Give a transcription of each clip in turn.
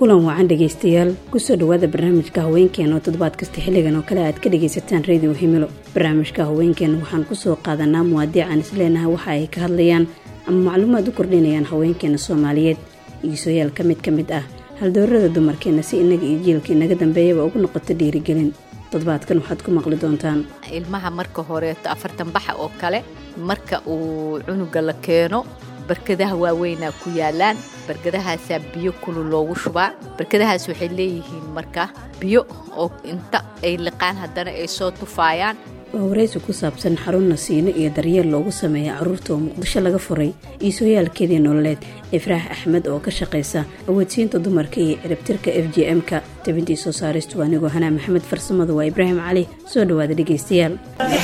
kulan wacan dhegaystayaal kusoo dhowaada barnaamijka haweenkeena oo toddobaad kasta xilligan oo kale aad ka dhagaysataan radio himilo barnaamijka haweenkeena waxaan kusoo qaadanaa muwaadiic aan isleenahay waxa ay ka hadlayaan ama macluumaad u kordhinayaan haweenkeena soomaaliyeed iisoyaal ka mid ka mid ah haldoorada dumarkeena si inaga iyo jiilka inaga dambeeyaba ugu noqoto dhiirigelin toddobaadkan waxaad ku maqli doontaan ilmaha marka horeeto afartan baxa oo kale marka uu cunuga la keeno barkadaha waaweynaa ku yaalaan barkadahaasaa biyo kulul loogu shubaa barkadahaas waxay leeyihiin marka biyo oo inta ay liqaan haddana ay soo tufaayaan waa waraysi ku saabsan xarun nasiino iyo daryeel loogu sameeya carruurta oo muqdisho laga furay iisooyaalkeedii nololeed ifraax axmed oo ka shaqaysa awoodsiinta dumarka iyo ciribtirka f j m-ka tabintii soo saaristu anigoo hanaa maxamed farsamadu waa ibraahim cali soo dhowaada dhegaystayaal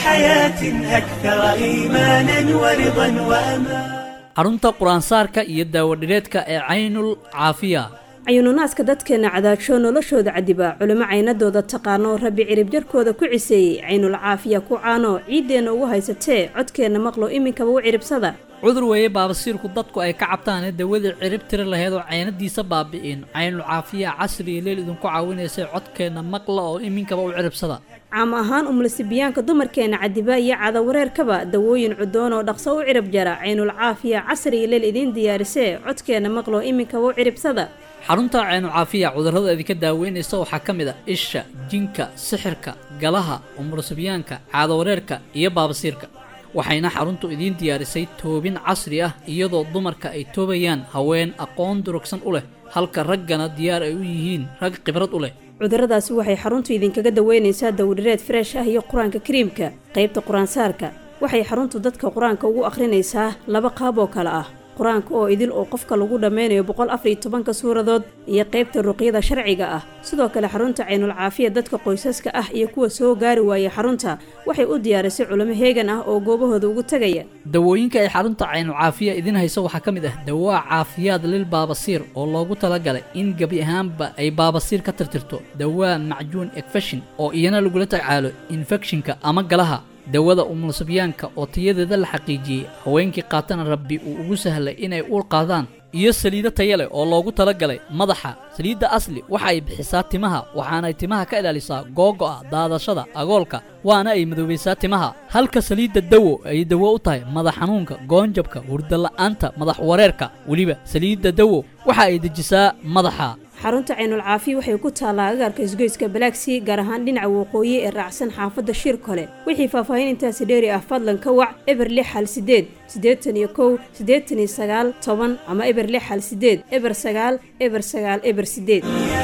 xarunta qur-aansaarka iyo daawadhireedka ee caynul caafiya cayuununaaska dadkeenna cadaajo noloshooda cadibaa culimo caynadooda taqaano rabbi cirib jarkooda ku ciseeyey caynul caafiya ku caano ciiddeenna ugu haysatee codkeenna maqlo iminkaba u ciribsada cudur weeye baabasiirku dadku ay ka cabtaanee dawadii cirib tiri laheyd oo caynadiisa baabi'in caynul caafiya casri iyo leel idinku caawinaysay codkeenna maqla oo iminkaba u ciribsada caam ahaan umulisibiyaanka dumarkeenna cadiba iyo cadawareerkaba dawooyin cudoon oo dhaqso u cirib jara caynul caafiya casri iyo leel idiin diyaarisee codkeenna maqlo iminkaba u ciribsada xarunta caynu caafiya cudurrada idinka daaweynaysa waxaa ka mid a isha jinka sixirka galaha umulusibyaanka caadawareerka iyo baabasiirka waxayna xaruntu idiin diyaarisay toobin casri ah iyadoo dumarka ay toobayaan haween aqoon durugsan u leh halka raggana diyaar ay u yihiin rag khibrad u leh cudurradaasi waxay xaruntu idinkaga daweynaysaa dawdhireed freesh ah iyo qur-aanka kariimka qaybta qur-aansaarka waxay xaruntu dadka qur-aanka ugu akhrinaysaa laba qaab oo kale ah qur-aanka oo idil oo qofka lagu dhammeynayo boqol afar iyo tobanka suuradood iyo qaybta ruqyada sharciga ah sidoo kale xarunta caynul caafiya dadka qoysaska ah iyo kuwa soo gaari waaya xarunta waxay u diyaarisay culimo heegan ah oo goobahooda ugu tegaya dawooyinka ay xarunta caynul caafiya idiin hayso waxaa ka mid ah dawaa caafiyaad lil baabasiir oo loogu talagalay in gebi ahaanba ay baabasiir ka tirtirto dawaa macjuun ekfeshin oo iyana lagula tacaalo infekshinka ama galaha dawada umulusabyaanka oo tayadeeda la xaqiijiyey haweenkii qaatana rabbi uu ugu sahlay inay uur qaadaan iyo saliido taya leh oo loogu talagalay madaxa saliidda asli waxa ay bixisaa timaha waxaanay timaha ka ilaalisaa googo'a daadashada agoolka waana ay madoobaysaa timaha halka saliidda dawo ay dawo u tahay madax xanuunka goonjabka hurdala'aanta madax wareerka weliba saliidda dawo waxa ay dejisaa madaxa xarunta caynul caafiya waxay ku taallaa agaarka isgoyska balaagsii gaar ahaan dhinaca waqooyi ee raacsan xaafadda shir kole wixii faahfaahin intaasi dheeri ah fadlan ka wac eber lix hal sideed siddeetan iyo kow siddeetan iyo sagaal toban ama eber lix hal sideed eber sagaal eber sagaal eber sideed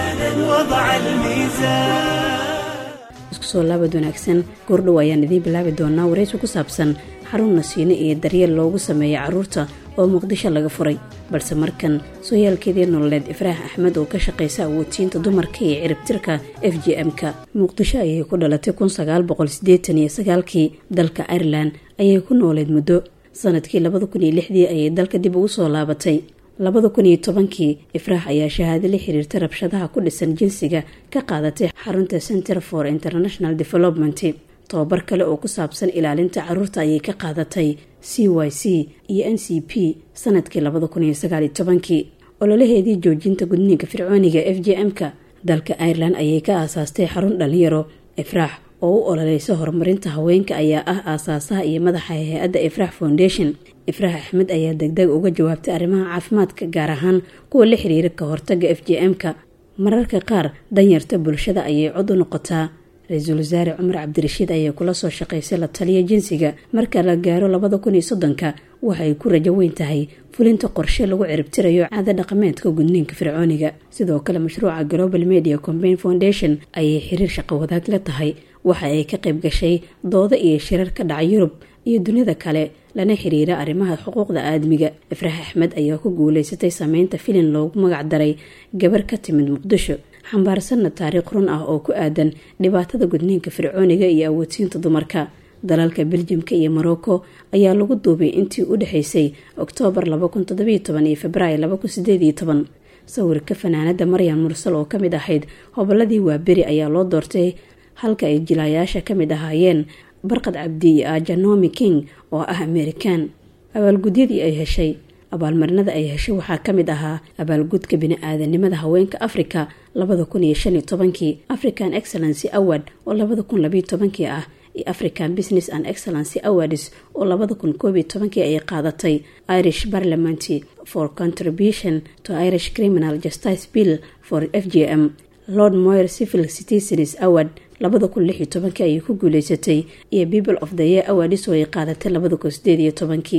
isku soo laabad wanaagsan goordhow ayaan idiin bilaabi doonaa waraysi ku saabsan xarun nasiino iyo daryeel loogu sameeya carruurta oo muqdisho laga furay balse markan sooyaalkeedii nololeed ifraax axmed oo ka shaqaysa awoodsiinta dumarka iyo ciribtirka f j m-ka muqdisho ayay ku dhalatay kun sagaal boqol siddeetan iyo sagaalkii dalka irelan ayay ku nooleed muddo sanadkii labada kun iyo lixdii ayay dalka dib ugu soo laabatay labada kun iyo tobankii ifraax ayaa shahaado la xiriirta rabshadaha ku dhisan jinsiga ka qaadatay xarunta center for international development tobabar kale oo ku saabsan ilaalinta caruurta ayay ka qaadatay c y c iyo n c p sanadkii labada kun iyo sagaal iyo tobankii ololaheedii joojinta gudniinka fircooniga f j m-ka dalka irelan ayay ka aasaastay xarun dhalinyaro ifraax oo u ololeysa horumarinta haweenka ayaa ah aasaasaha iyo madaxa hay-adda ifraax foundation ifraax axmed ayaa degdeg uga jawaabtay arrimaha caafimaadka gaar ahaan kuwa la xiriira ka hortaga f j m-ka mararka qaar danyarta bulshada ayay cod u noqotaa ra-iisul wasaare cumar cabdirashiid ayaa kula soo shaqaysay la taliya jinsiga marka la gaaro labada kun iyo soddonka waxay ku rajo weyn tahay fulinta qorshe lagu ciribtirayo caada dhaqameedka gudniinka fircooniga sidoo kale mashruuca global media combain foundation ayay xiriir shaqo wadaag la tahay waxa ay ka qayb gashay doodo iyo shirar ka dhaca yurub iyo dunida kale lana xiriira arrimaha xuquuqda aadmiga ifraax axmed ayaa ku guuleysatay sameynta filin loogu magac daray gabar ka timid muqdisho xambaarsanna taariikh run ah oo ku aadan dhibaatada gudniinka fircooniga iyo awoodsiinta dumarka dalalka beljimka iyo morocco ayaa lagu duubay intii u dhexeysay oktoobar iyo februaayo sawirka fanaanada maryan mursal oo kamid ahayd hoboladii waaberi ayaa loo doortay halka ay jilaayaasha kamid ahaayeen barqad cabdi iyo ajanomi king oo ah amerikan abaalgudyadii ay heshay abaalmarinada ay heshay waxaa ka mid ahaa abaalgudka bini-aadanimada haweenka africa labada kun iyo shan iyo tobankii african excellency award oo labada kun labayo tobankii ah iyo african business and excellency awards oo labada kun koob iyo tobankii ay qaadatay irish parliament for contribution to irish criminal justice bill for f g m lord moyer civil citizens award labada kun lix iyo tobankii ayay ku guuleysatay iyo people of the year awards oo ay qaadatay labada kun sideed iyo tobankii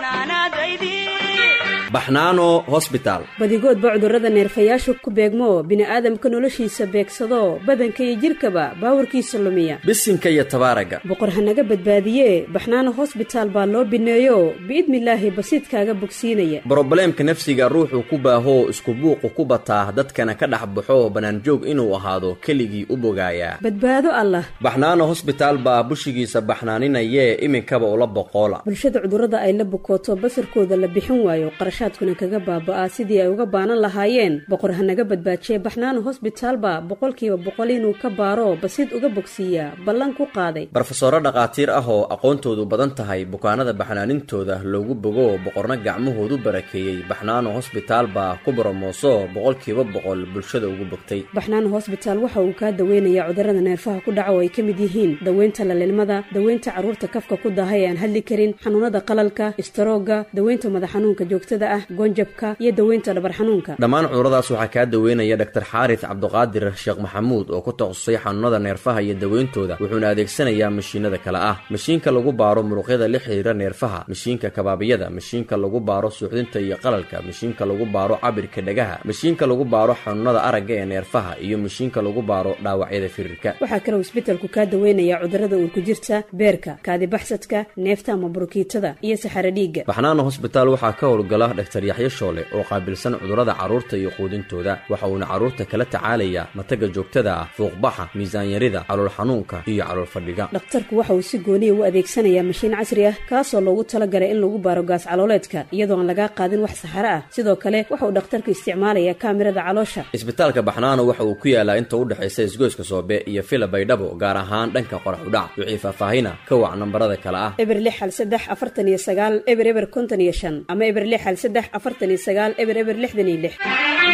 baxnaano hosbitaal badigoodba cudurrada neerfayaashu ku beegmo bini-aadamka noloshiisa beegsado badanka iyo jidhkaba baawarkiisa lumiya bisinka iyo tabaaraga boqor hanaga badbaadiye baxnaano hosbitaal baa loo bineeyo biidnilaahi basiidkaaga bogsiinaya brobleemka nafsiga ruuxuu ku baahoo isku buuqu ku bataa dadkana ka dhex baxo bannaanjoog inuu ahaado keligii u bogaayaa badbaado allah baxnaano hosbitaal baa bushigiisa baxnaaninayee iminkaba ula boqoola bulshada cudurrada ay la bukooto basarkooda la bixin waayo qarashaadkuna kaga baaba'aa sidii ay uga baanan lahaayeen boqor hanaga badbaajiye baxnaano hosbitaalba boqolkiiba boqol inuu ka baaro basiid uga bogsiiyaa ballan ku qaaday barofesoro dhakhaatiir ah oo aqoontoodu badan tahay bukaanada baxnaanintooda loogu bogo boqorna gacmahoodu barakeeyey baxnaano hosbitaal baa ku boromooso boqolkiiba boqol bulshada ugu bogtay baxnaano hosbitaal waxa uu kaa daweynayaa cudurrada neerfaha ku dhaca oo ay ka mid yihiin daweynta lalilmada daweynta carruurta kafka ku daaha ee aan hadli karin xanuunada qalalka istaroogga daweynta madax xanuunka joogtada ah goonjabka iyo daweynta dhabar xanuunka dhammaan cuduradaas waxaa kaa daweynaya dhaktar xaaris cabduqaadir sheekh maxamuud oo ku takhasusay xanuunada neerfaha iyo daweyntooda wuxuuna adeegsanayaa mashiinada kale ah mashiinka lagu baaro muruqyada la xiriira neerfaha mashiinka kabaabiyada mashiinka lagu baaro suuxdinta iyo qalalka mashiinka lagu baaro cabirka dhagaha mashiinka lagu baaro xanuunada aragga ee neerfaha iyo mashiinka lagu baaro dhaawacyada firirka waxaa kaloo isbetelku kaa daweynayaa cudurrada uurku jirta beerka kaadibaxsadka neefta ama burukiitada iyo saxaro dhiigga baxnaano hosbitaal waxaa ka howlgala dhaktar yaxyo shoole oo qaabilsan cudurrada carruurta iyo quudintooda waxa uuna carruurta kala tacaalayaa mataga joogtada ah fuuqbaxa miisaanyarida calool xanuunka iyo calool fadhiga dhakhtarku waxa uu si gooniya u adeegsanayaa mashiin casri ah kaasoo loogu talagalay in lagu baaro gaas calooleedka iyadoo aan lagaa qaadin wax saxaro ah sidoo kale waxa uu dhakhtarku isticmaalayaa kaamirada caloosha isbitaalka baxnaano waxa uu ku yaalaa inta u dhexaysa isgoyska soobe iyo fila baydhabo gaar ahaan dhanka qorax udhac wixii faahfaahina ka wac nambarada kale ah eber lix hal saddex afartan iyo sagaal eber eber konton iyo shan ama eber lix hal saddex afartan iyo sagaal eber eber lixdan iyo lix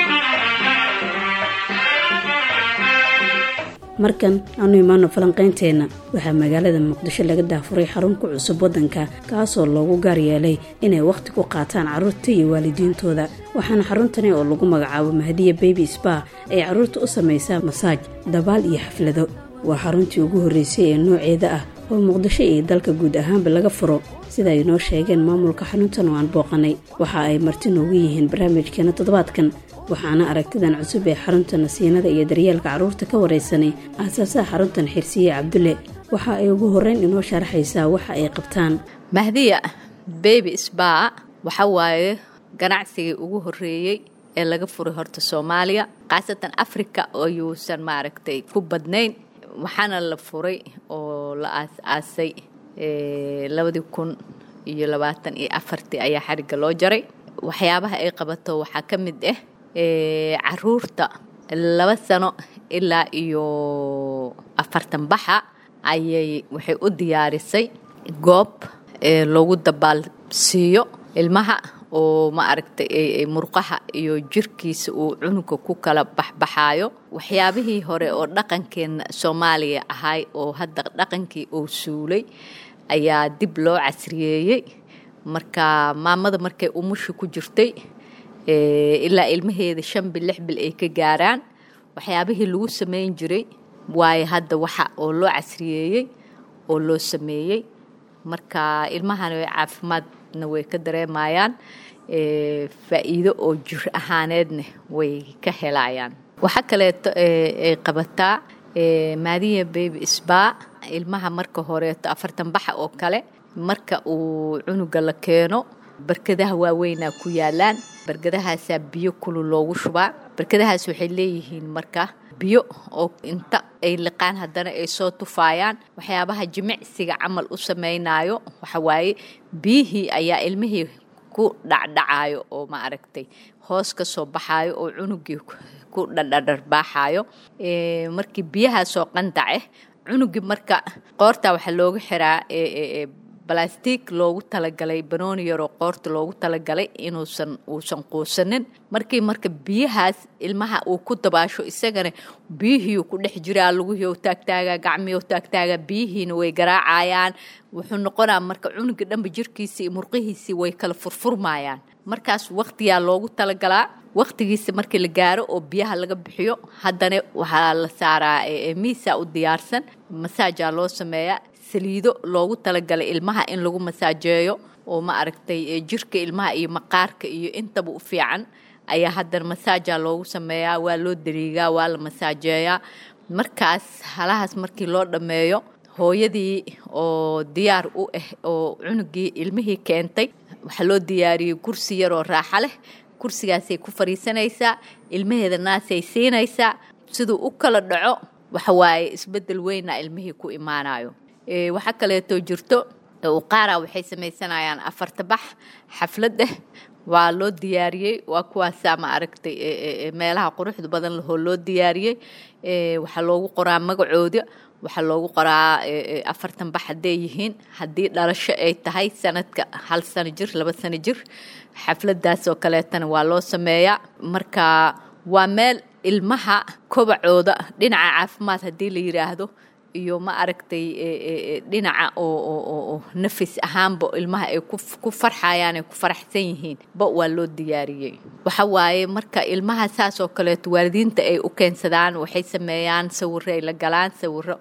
markan aanu imaano falanqaynteenna waxaa magaalada muqdisho laga daafuray xarun ku cusub waddanka kaasoo loogu gaar yeelay inay wakhti ku qaataan carruurta iyo waalidiintooda waxaana xaruntani oo lagu magacaabo mahdiya baby spa ay carruurta u samaysaa masaaj dabaal iyo xaflado waa xaruntii ugu horreysay ee nooceeda ah oo muqdisho iyo dalka guud ahaanba laga furo sida ay noo sheegeen maamulka xaruntan oo aan booqanay waxa ay marti noogu yihiin barnaamijkeena toddobaadkan waxaana aragtidan cusub ee xarunta nasiinada iyo daryeelka carruurta ka waraysanay aasaasaha xaruntan xirsiye cabdulle waxa ay ugu horreyn inoo sharaxaysaa waxa ay qabtaan mahdiya baby sba waxa waaye ganacsigii ugu horreeyey ee laga furay horta soomaaliya khaasatan africa oyuusan maaragtay ku badnayn waxaana la furay oo la aas-aasay labadii kun iyo labaatan iyo afartii ayaa xarigga loo jaray waxyaabaha ay qabato waxaa ka mid ah caruurta laba sano ilaa iyo afartan baxa ayay waxay u diyaarisay goob loogu dabaal siiyo ilmaha oo ma aragtay murqaha iyo jirkiisa uu cunuga ku kala baxbaxaayo waxyaabihii hore oo dhaqankeena soomaaliya ahay oo hadda dhaqankii uu suulay ayaa dib loo casriyeeyey marka maamada markay umusha ku jirtay ilaa ilmaheeda shan bil lix bil ay ka gaaraan waxyaabihii lagu sameyn jiray waayo hadda waxa oo loo casriyeeyey oo loo sameeyey marka ilmahana caafimaadna way ka dareemayaan faa'iido oo jir ahaaneedna way ka helayaan waxa kaleeto ay qabataa maadiya baby sba ilmaha marka horeeto afartan baxa oo kale marka uu cunuga la keeno barkadaha waaweynaa ku yaalaan barkadahaasaa biyo kulu loogu shubaa barkadahaas waxay leeyihiin marka biyo oo inta ay liqaan haddana ay soo tufaayaan waxyaabaha jimicsiga camal u samaynayo waxawaaye biyihii ayaa ilmihii ku dhacdhacayo oo ma aragtay hoos ka soo baxaayo oo cunugii ku dhadhadharbaaxayo markii biyahaasoo qandace cunugii marka qoortaa waxaa looga xiraa balastig loogu talagalay banooni yaroo qoorta loogu talagalay inuusan uusan quusanin markii marka biyahaas ilmaha uu ku dabaasho isagana biyihii ku dhex jiraa lugihii taagtaaga gacmihii taagtaaga biyihiina way garaacayaan wuxuu noqonaa marka cunuga dhanba jirkiisii iyo murqihiisii way kala furfurmayaan markaas waqtiyaa loogu talagalaa waqtigiisa markii la gaaro oo biyaha laga bixiyo haddana waxaa la saaraa miisa u diyaarsan masaajaa loo sameeyaa saliido loogu talagalay ilmaha in lagu masaajeeyo oo ma aragtay jirka ilmaha iyo maqaarka iyo intaba u fiican ayaa haddana masaajaa loogu sameeyaa waa loo dariigaa waa la masaajeeyaa markaas halahaas markii loo dhammeeyo hooyadii oo diyaar u ah oo cunugii ilmihii keentay waxaa loo diyaariyey kursi yaroo raaxa leh kursigaasay ku fadhiisanaysaa ilmaheeda naasay siinaysaa siduu u kala dhaco waxawaaye isbeddel weyna ilmihii ku imaanayo waxaa kaleeto jirto qaara waxay samaysanayaan afartabax xaflad ah waa loo diyaariyey waa kuwaasaa ma aragtay meelaha quruxda badan lahoo loo diyaariyey waxaa loogu qoraa magacooda waxaa loogu qoraa afartan bax hadday yihiin haddii dhalasho ay tahay sanadka hal sano jir laba sano jir xafladaas oo kaleetana waa loo sameeyaa marka waa meel ilmaha kobacooda dhinaca caafimaad haddii la yidhaahdo iyo ma aragtay dhinaca oo nafis ahaanba ilmaha ay ku farxayaan ay ku faraxsan yihiin ba waa loo diyaariyey waxa waaye marka ilmaha saas oo kaleeto waalidiinta ay u keensadaan waxay sameeyaan sawiro ay la galaan sawiro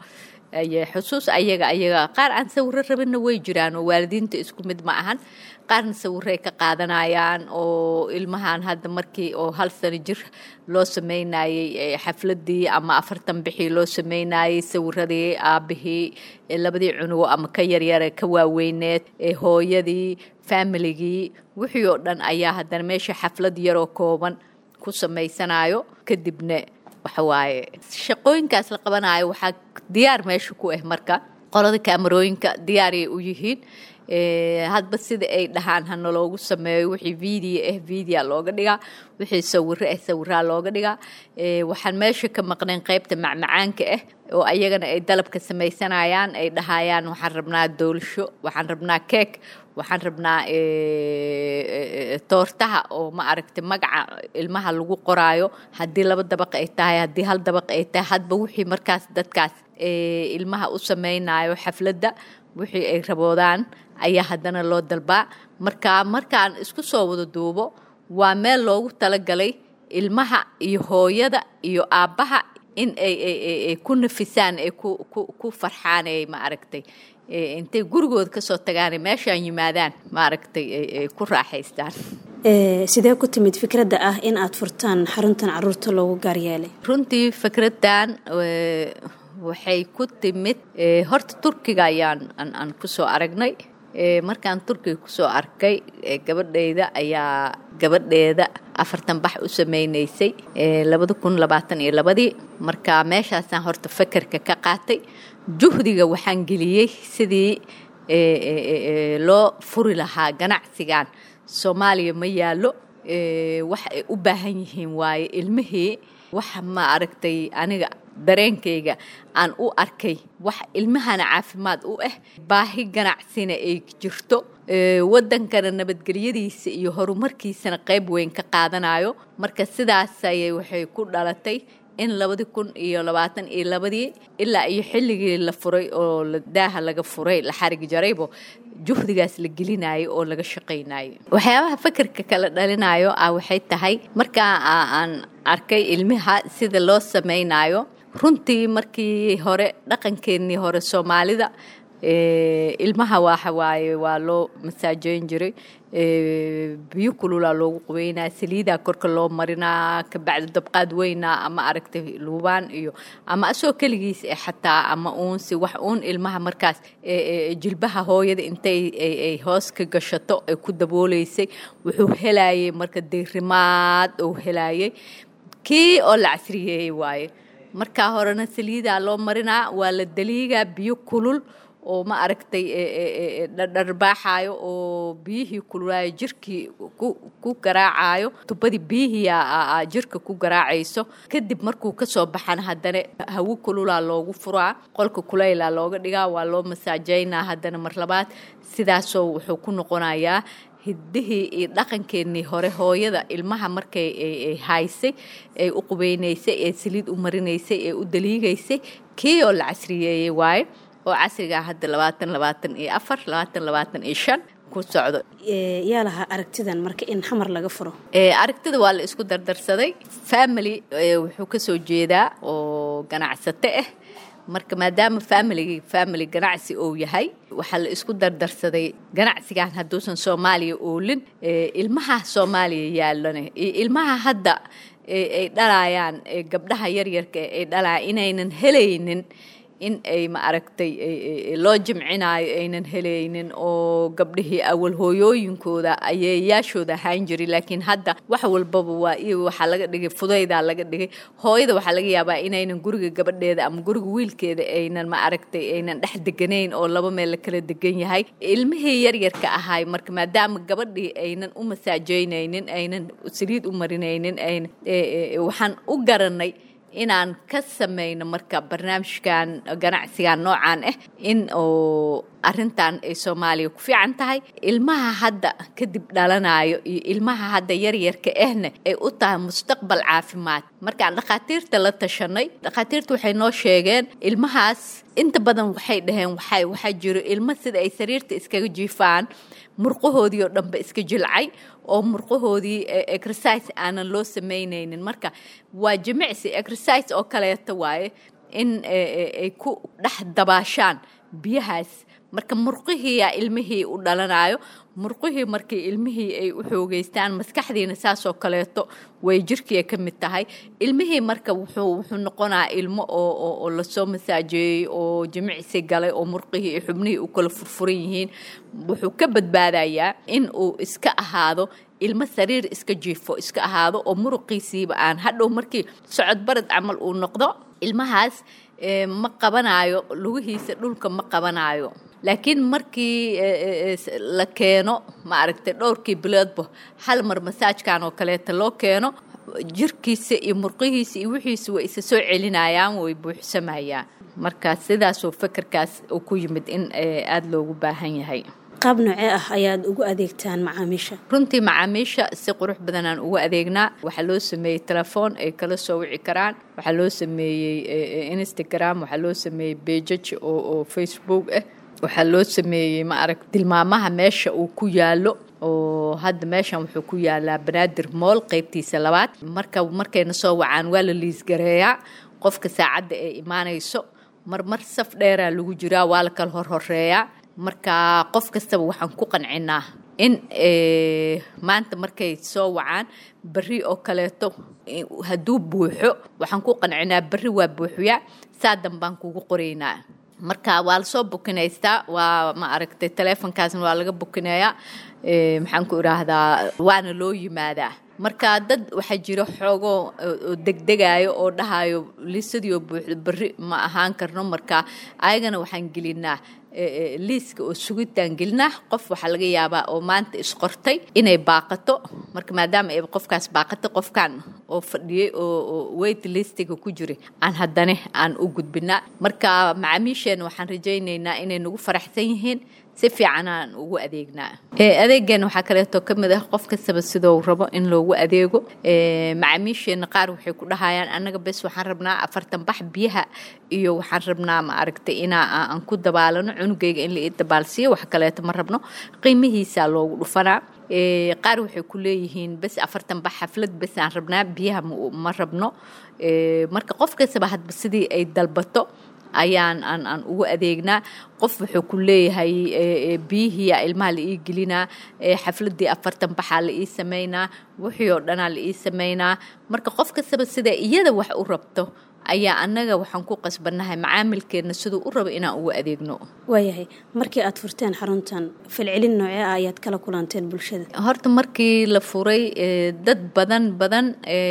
xusuus ayaga ayaga qaar aan sawiro rabinna way jiraan oo waalidiinta isku mid ma ahan qaarna sawiray ka qaadanayaan oo ilmahan hadda markii oo hal sano jir loo sameynayey xafladii ama afartan bixii loo sameynayey sawiradii aabihii labadii cunugo ama ka yaryare ka waaweyneed hooyadii faamiligii wixii oo dhan ayaa haddana meesha xaflad yaroo kooban ku samaysanayo kadibna waxawaaye shaqooyinkaas la qabanayo waxaa diyaar meesha ku ah marka qolada kaamarooyinka diyaaray u yihiin hadba sida ay dhahaan hana loogu sameeyo wixii video ah video looga dhigaa wixii sawiro ah sawiraa looga dhigaa waxaan meesha ka maqnayn qaybta macmacaanka ah oo ayagana ay dalabka samaysanayaan ay dhahayaan waxaan rabnaa doolasho waxaan rabnaa keek waxaan rabnaa toortaha oo ma aragtay magaca ilmaha lagu qoraayo haddii laba dabaq ay tahay haddii hal dabaq ay tahay hadba wixii markaas dadkaas ilmaha u sameynayo xafladda wixii ay raboodaan ayaa haddana loo dalbaa marka markaan isku soo wada duubo waa meel loogu talagalay ilmaha iyo hooyada iyo aabbaha in ay ku nafisaan ay ku farxaan ay ma aragtay intay gurigooda kasoo tagaan meeshaan yimaadaan ma aragtay ay ku raaxaystaan sidee ku timid fikradda ah in aad furtaan xaruntan caruurta loogu gaaryeelay runtii fikraddan waxay ku timid horta turkiga ayaan aan kusoo aragnay markaan turkiga kusoo arkay gabadhayda ayaa gabadheeda afartan bax u sameynaysay labada kun labaatan iyo labadii marka meeshaasaan horta fakerka ka qaatay juhdiga waxaan geliyey sidii loo furi lahaa ganacsigan soomaaliya ma yaallo wax ay u baahan yihiin waaye ilmihii waxa ma aragtay aniga dareenkayga aan u arkay wax ilmahana caafimaad u ah baahi ganacsina ay jirto waddankana nabadgelyadiisa iyo horumarkiisana qayb weyn ka qaadanayo marka sidaas ayay waxay ku dhalatay in labadi kun iyo labaatan iyo labadii ilaa iyo xilligii la furay oo daaha laga furay la xarig jaraybo juhdigaas la gelinayo oo laga shaqaynayo waxyaabaha fakerka kala dhalinayo ah waxay tahay markaa aan arkay ilmaha sida loo samaynayo runtii markii hore dhaqankeennii hore soomaalida ilmaha waxa waaye waa loo masaajeyn jiray biyo kululaa loogu qubeynaa saliidaa korka loo marinaa kabacdi dabqaad weynaa ama aragtay luubaan iyo ama asoo keligiis eh xataa ama uunsi wax uun ilmaha markaas jilbaha hooyada intay ay hoos ka gashato ay ku dabooleysay wuxuu helayay marka deyrimaad uu helayay kii oo la casriyeeyey waaye markaa horena saliidaa loo marinaa waa la daliigaa biyo kulul oo ma aragtay dharbaaxayo oo biyihii kululaayo jirkii ku garaacayo tubadii biyihii jirka ku garaacayso kadib markuu kasoo baxana haddana hawo kululaa loogu furaa qolka kulayla looga dhigaa waa loo masaajeynaa haddana mar labaad sidaasoo wuxuu ku noqonayaa hiddihii iyo dhaqankeennii hore hooyada ilmaha markay ay haysay ay u qubeynaysay ee saliid u marinaysay ee u daliigaysay kii oo la casriyeeyey waaye oo casrigaa hadda labaatan labaatan iyo afar labaatan labaatan iyo shan ku socdo yaa lahaa aragtidan marka in xamar laga furo aragtida waa la isku dardarsaday family wuxuu kasoo jeedaa oo ganacsato ah marka maadaama familigii family ganacsi uu yahay waxaa la isku dardarsaday ganacsigan hadduusan soomaaliya oolin ilmaha soomaaliya yaalane iyo ilmaha hadda ay dhalayaan gabdhaha yaryarka ay dhalayaan inaynan helaynin in ay ma aragtay loo jimcinaayo aynan helaynin oo gabdhihii awal hooyooyinkooda ayeeyaashooda ahaan jiri laakiin hadda wax walbaba waa iyo waxaa laga dhigay fudaydaa laga dhigay hooyada waxaa laga yaabaa inaynan guriga gabadheeda ama guriga wiilkeeda aynan ma aragtay aynan dhex deganayn oo laba meel la kala degan yahay ilmihii yaryarka ahaay marka maadaama gabadhii aynan u masaajeynaynin aynan saliid u marinaynin waxaan u garanay inaan ka samayno marka barnaamijkan ganacsigan noocan ah in oo arrintan ay soomaaliya ku fiican tahay ilmaha hadda kadib dhalanayo iyo ilmaha hadda yaryarka ahna ay u tahay mustaqbal caafimaad markaan dhakhaatiirta la tashanay dhakhaatiirta waxay noo sheegeen ilmahaas inta badan waxay dhaheen waxay waxaa jiro ilmo sida ay sariirta iskaga jiifaan murqahoodii oo dhanba iska jilcay oo murqahoodii exercise aanan loo samaynaynin marka waa jimicsi exercise oo kaleeto waaye in ay ku dhex dabaashaan biyahaas marka murqihiiyaa ilmihii u dhalanayo murqihii markii ilmihii ay u xoogeystaan maskaxdiina saasoo kaleeto way jirkiia ka mid tahay ilmihii marka wuxuu wuxuu noqonaa ilmo oo lasoo masaajeeyey oo jimicsi galay oo murqihii iyo xubnihii u kala furfuran yihiin wuxuu ka badbaadayaa in uu iska ahaado ilmo sariir iska jiifo iska ahaado oo muruqiisiiba aan hadhow markii socod barad camal uu noqdo ilmahaas ma qabanayo lugihiisa dhulka ma qabanayo laakiin markii la keeno ma aragtay dhowrkii biloodba hal mar masaajkan oo kaleeta loo keeno jirkiisa iyo murqihiisa iyo wixiisa way isa soo celinayaan way buuxsamayaan marka sidaasoo fekerkaas uu ku yimid in aada loogu baahan yahay qaab noocee ah ayaad ugu adeegtaan macaamiisha runtii macaamiisha si qurux badanaan ugu adeegnaa waxaa loo sameeyey telefoon ay kala soo wici karaan waxaa loo sameeyey instagram waxaa loo sameeyey bejaj oo facebook ah waxaa loo sameeyey ma arag tilmaamaha meesha uu ku yaalo oo hadda meeshan wuxuu ku yaalaa banaadir mool qeybtiisa labaad marka markayna soo wacaan waa la liisgareeyaa qofka saacadda ay imaanayso marmar saf dheeraa lagu jiraa waa la kala horhoreeyaa marka qof kastaba waxaan ku qancinaa in maanta markay soo wacaan berri oo kaleeto hadduu buuxo waxaan ku qancinaa berri waa buuxyaa saa danbaan kugu qoraynaa marka waa lasoo bukinaystaa waa ma aragtay teleefonkaasna waa laga bukineeyaa maxaan ku idhaahdaa waana loo yimaadaa marka dad waxaa jiro xoogoo degdegayo oo dhahayo liisadiioo buuxdo berri ma ahaan karno marka ayagana waxaan gelinaa liiska oo sugitaan gelinaa qof waxaa laga yaabaa oo maanta isqortay inay baaqato marka maadaama ay qofkaas baaqatay qofkan oo fadhiyey oo wait listiga ku jiray aan haddane aan u gudbinaa marka macaamiisheena waxaan rajaynaynaa inay nagu faraxsan yihiin si fiican aan ugu adeegnaa adeegeena waxaa kaleeto ka mid ah qof kastaba sidou rabo in loogu adeego macaamiisheena qaar waxay ku dhahayaan annaga bes waxaan rabnaa afartan bax biyaha iyo waxaan rabnaa ma aragtay inaa aan ku dabaalano cunugayga in la ii dabaalsiiyo wax kaleeto ma rabno qiimihiisaa loogu dhufanaa qaar waxay ku leeyihiin bes afartan bax xaflad bes aan rabnaa biyaha ma rabno marka qof kastaba hadba sidii ay dalbato ayaan aan aan ugu adeegnaa qof wuxuu ku leeyahay biyihiia ilmaha la ii gelinaa xafladii afartan baxaa la ii samaynaa wixii oo dhanaa la ii samaynaa marka qof kastaba sida iyada wax u rabto ayaa annaga waxaan ku qasbannahay macaamilkeenna siduu u rabo inaan ugu adeegno waayahay markii aad furteen xaruntan falcelin noocee ah ayaad kala kulanteen bulshada horta markii la furay dad badan badan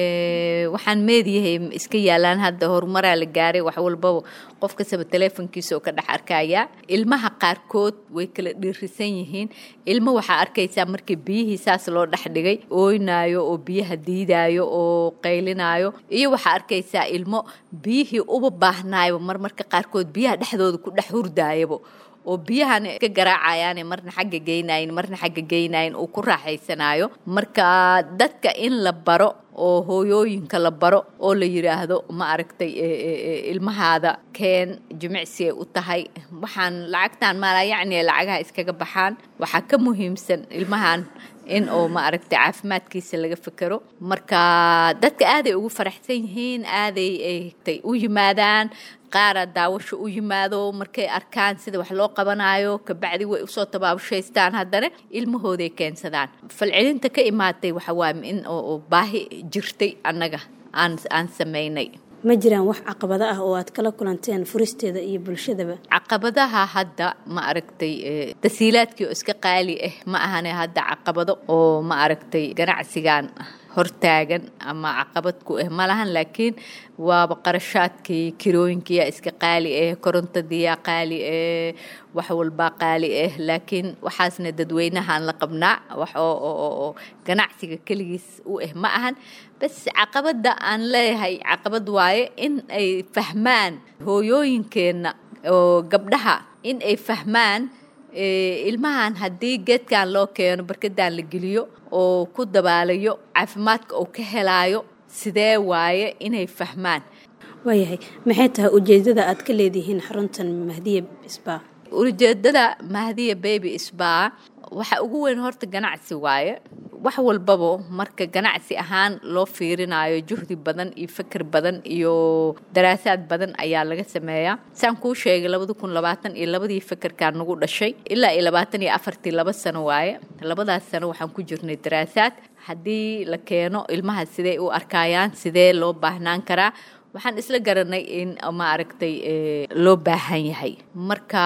waxaan meediyahay iska yaalaan hadda horumaraa la gaaray wax walbaba qof kastaba teleefonkiisa oo ka dhex arkaya ilmaha qaarkood way kala dhiirisan yihiin ilmo waxaa arkaysaa markii biyihii saas loo dhex dhigay ooynaayo oo biyaha diidaayo oo qaylinaayo iyo waxaa arkaysaa ilmo biyihii uba baahnaayo marmarka qaarkood biyaha dhexdooda ku dhex hurdaayabo oo biyahan ka garaacayaane marna xagga geynayin marna xagga geynayin uu ku raaxaysanayo marka dadka in la baro oo hooyooyinka la baro oo la yidhaahdo ma aragtay ilmahaada keen jimicsi ay u tahay waxaan lacagtan maala yacni lacagaha iskaga baxaan waxaa ka muhiimsan ilmahan in oo ma aragtay caafimaadkiisa laga fekero marka dadka aaday ugu faraxsan yihiin aaday ay u yimaadaan qaara daawasho u yimaado markay arkaan sida wax loo qabanayo kabacdi way usoo tabaabushaystaan haddana ilmahooday keensadaan falcelinta ka imaatay waxa waaye in oo baahi jirtay annaga aan aan samaynay ma jiraan wax caqabado ah oo aad kala kulanteen furisteeda iyo bulshadaba caqabadaha hadda ma aragtay tasiilaadkii oo iska qaali ah ma ahane hadda caqabado oo ma aragtay ganacsigan hortaagan ama caqabad ku ah malahan laakiin waaba qarashaadkii kirooyinkiyaa iska qaali ah korontadiyaa qaali ah wax walbaa qaali ah laakiin waxaasna dadweynahaan la qabnaa wax oo ganacsiga keligiis u ah ma ahan bas caqabadda aan leeyahay caqabad waaye in ay fahmaan hooyooyinkeenna oo gabdhaha in ay fahmaan ilmahan haddii geedkan loo keeno barkadaan la geliyo oo ku dabaalayo caafimaadka uu ka helaayo sidee waaye inay fahmaan waayahay maxay tahay ujeedada aad ka leedihiin xaruntan mahdiya sba ujeedada mahdiya baby sba waxa ugu weyn horta ganacsi waaye wax walbaba marka ganacsi ahaan loo fiirinayo juhdi badan iyo fikir badan iyo daraasaad badan ayaa laga sameeyaa saan kuu sheegay labada kun labaatan iyo labadii fikirkaa nagu dhashay ilaa iyo labaatan iyo afartii laba sano waaye labadaas sano waxaan ku jirnay daraasaad haddii la keeno ilmaha sidee u arkayaan sidee loo baahnaan karaa waxaan isla garanay in ma aragtay loo baahan yahay marka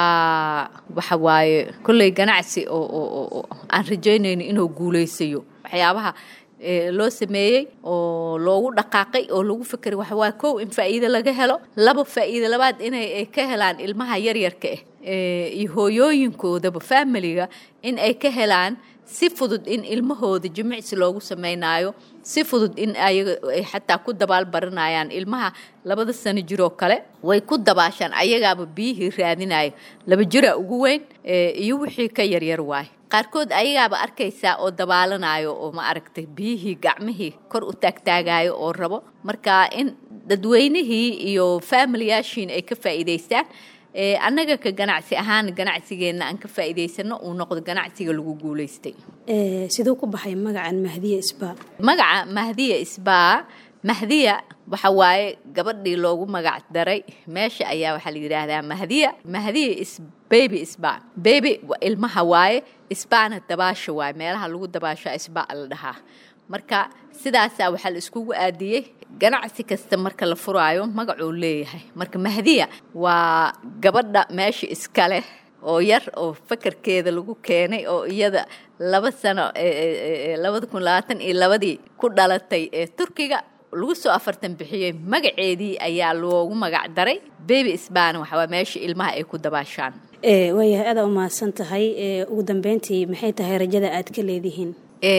waxa waaye kolley ganacsi oo aan rajaynayno inuu guulaysayo waxyaabaha loo sameeyey oo loogu dhaqaaqay oo lagu fekeray waxa waaye kow in faa'iido laga helo laba faa'iido labaad inay ka helaan ilmaha yaryarka ah iyo hooyooyinkoodaba faamiliga in ay ka helaan si fudud in ilmahooda jimicsi loogu samaynayo si fudud in ayaga ay xataa ku dabaal baranayaan ilmaha labada sano jiroo kale way ku dabaashaan ayagaaba biyihii raadinayo laba jiraa ugu weyn iyo wixii ka yaryar waay qaarkood ayagaaba arkaysaa oo dabaalanayo oo ma aragtay biyihii gacmihii kor u taagtaagayo oo rabo marka in dadweynihii iyo faamiliyaashiin ay ka faa'iidaystaan annaga ka ganacsi ahaan ganacsigeenna aan ka faa'iidaysano uu noqdo ganacsiga lagu guulaystay siduu ku baxay magacan mahdiya sba magaca mahdiya sba mahdiya waxa waaye gabadhii loogu magac daray meesha ayaa waxaa la yidhaahdaa mahdiya mahdiya is baby sba baby ilmaha waaye sbana dabaasha waaye meelaha lagu dabaasho sba la dhahaa marka sidaasaa waxaa la iskugu aadiyey ganacsi kasta marka la furaayo magacuu leeyahay marka mahdiya waa gabadha meesha iska leh oo yar oo fakarkeeda lagu keenay oo iyada laba sano labada kun labaatan iyo labadii ku dhalatay ee turkiga lagu soo afartan bixiyey magaceedii ayaa loogu magac daray baby sbana waxawaa meesha ilmaha ay ku dabaashaan waayahay adaa u mahadsan tahay ugu dambeyntii maxay tahay rajada aad ka leedihiin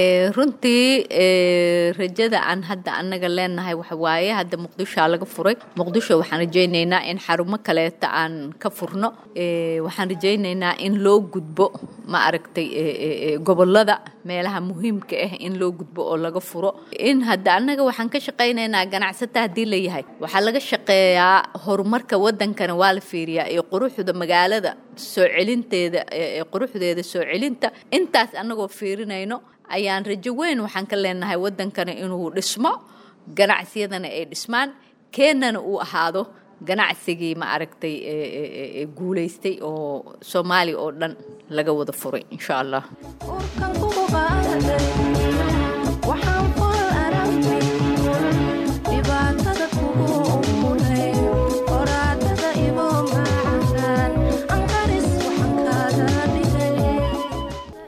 runtii rajada aan hadda annaga leenahay waxa waaye hadda muqdishoa laga furay muqdisho waxaan rajaynaynaa in xarumo kaleeta aan ka furno waxaan rajaynaynaa in loo gudbo ma aragtay gobolada meelaha muhiimka ah in loo gudbo oo laga furo in hadda annaga waxaan ka shaqaynaynaa ganacsata haddii la yahay waxaa laga shaqeeyaa horumarka wadankana waa la fiiriyaa iyo quruxda magaalada soo celinteeda quruxdeeda soo celinta intaas annagoo fiirinayno ayaan rajo weyn waxaan ka leenahay wadankana inuu dhismo ganacsiyadana ay dhismaan keennana uu ahaado ganacsigii ma aragtay guulaystay oo soomaaliya oo dhan laga wada furay insha allah waxaan fal aragtay dhibaatada kugu umulay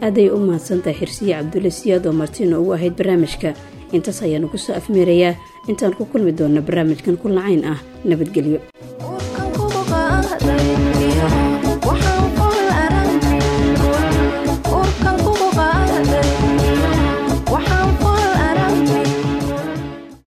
aaday u mahadsantahay xirsiye cabdulle siyaad oo martiina ugu ahayd barnaamijka intaas ayaanu ku soo afmeerayaa intaan ku kulmi doonna barnaamijkan ku lacayn ah nabadgelyo